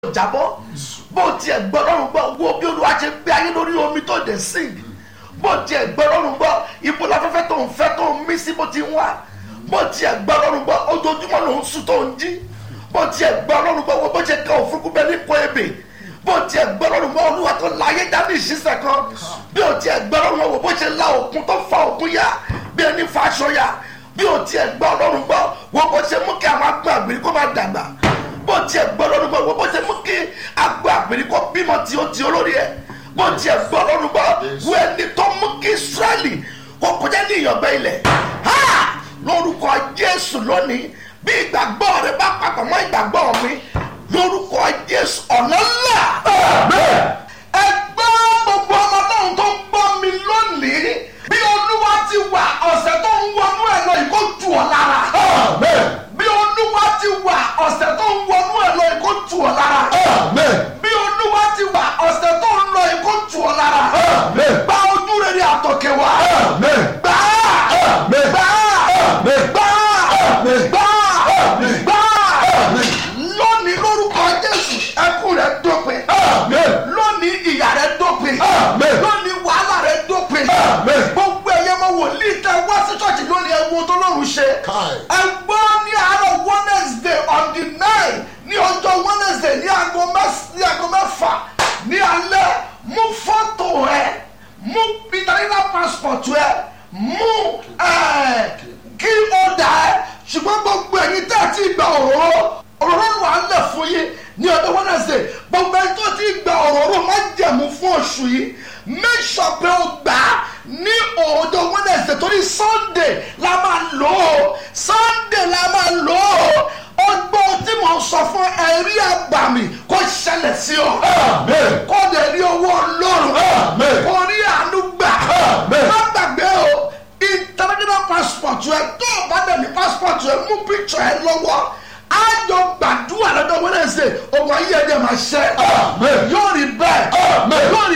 jábọ́ bó tiẹ̀ gbọ́ lọ́rùn gbọ́ wo bí olúwa ṣe gbé ayé lórí omi tó dé sing bó tiẹ̀ gbọ́ lọ́rùn gbọ́ ibo láfẹ́fẹ́ tó ń fẹ́ tó ń mí sí bó ti ń wá bó tiẹ̀ gbọ́ lọ́rùn gbọ́ ojoojúmọ́ ló ń sùn tó ń jí bó tiẹ̀ gbọ́ lọ́rùn gbọ́ wo bó ṣe ka òfurufú bẹ́ẹ̀ ní kó ebè bó tiẹ̀ gbọ́ lọ́rùn gbọ́ olúwa tó la ayé dání ìṣiṣẹ́ kan bí o tiẹ̀ gbọ́ lọ́rùn gbọ́ wo bó ṣe la òkun tó fa òkun ya bí ẹni fa aṣọ ya bí o tiẹ̀ gbọ́ lọ́rùn gbọ́ wo bó ṣe mú kí àwọn agbọ̀n àgbèrè kó máa dàgbà bó tiẹ̀ gbọ́ lọ́rùn gbọ́ wo bó ṣe mú kí agbọ̀n àgbèrè kó bímọ tí o ti olórí ẹ̀ bó tiẹ̀ gbọ́ lọ́rùn gbọ́ wo ẹni tó mú kí israẹli kó kọjá ní ìyàngbẹ́ ilẹ̀ ha lórúkọ jésù lónìí bí ìgbàgbọ́ rẹ bá papọ̀ mọ́ ìgbàgbọ́ mi lórúkọ jésù ọ̀nà ńlá. ẹ gbọ́ gbogbo ọmọ náà tó ń gbọ́ mi lónìí bí olúwa ti wà ọ̀sẹ̀ tó ń wọnú ẹ̀ lọ ìkó tù ọ́ lára. bí olúwa ti wà ọ̀sẹ̀ tó ń wọnú ẹ̀ lọ ìkó tù ọ́ lára. bí olúwa ti wà ọ̀sẹ̀ tó ń lọ ìkó tù ọ́ lára. gba ojú rere àtọ̀kẹ́ wa. gbà á gbà á gbà á gbà á gbà á lónìí lórúkọ jésù ẹkún rẹ dópin lónìí ìyà rẹ dópin lónìí wàhálà rẹ dópin gbogbo ẹyẹ mọ wòlíì tẹ wá sí ṣọ́ọ̀ṣì lónìí ẹwọ tó lọ́rùn ṣe ẹgbọ́n ní àárọ̀ wednesday on the nine ní ọjọ́ wednesday ní aago mẹ́fà ní alẹ́ mú fọ́tò rẹ mú international passport rẹ mú kí ó dà ẹ́ ṣùgbọ́n gbogbo ẹ̀yin tẹ́ ẹ ti gba òróró òróró wà á lẹ̀ fún yín ní ọjọ́ wednesday gbogbo ẹni tó ti gba òróró má jẹ̀mú fún oṣù yìí make sure pé o gbà á ní ọjọ́ wednesday torí sunday la máa lò ó sunday la máa lò ó ọgbọ́n tí mo sọ fún ẹ̀rí àgbàmì kó ṣẹlẹ̀ sí ọ kó lè rí owó ọlọ́run kó rí àánú gbà má gbàgbé o international passport rẹ tó o bá dẹ̀ ní passport rẹ mú picture ẹ lọ́wọ́ á jọ gbàdúrà lọ́dọ̀ wednesday ọmọ ayé ẹ̀jẹ̀ máa ṣe yóò rí bẹ́ẹ̀ yóò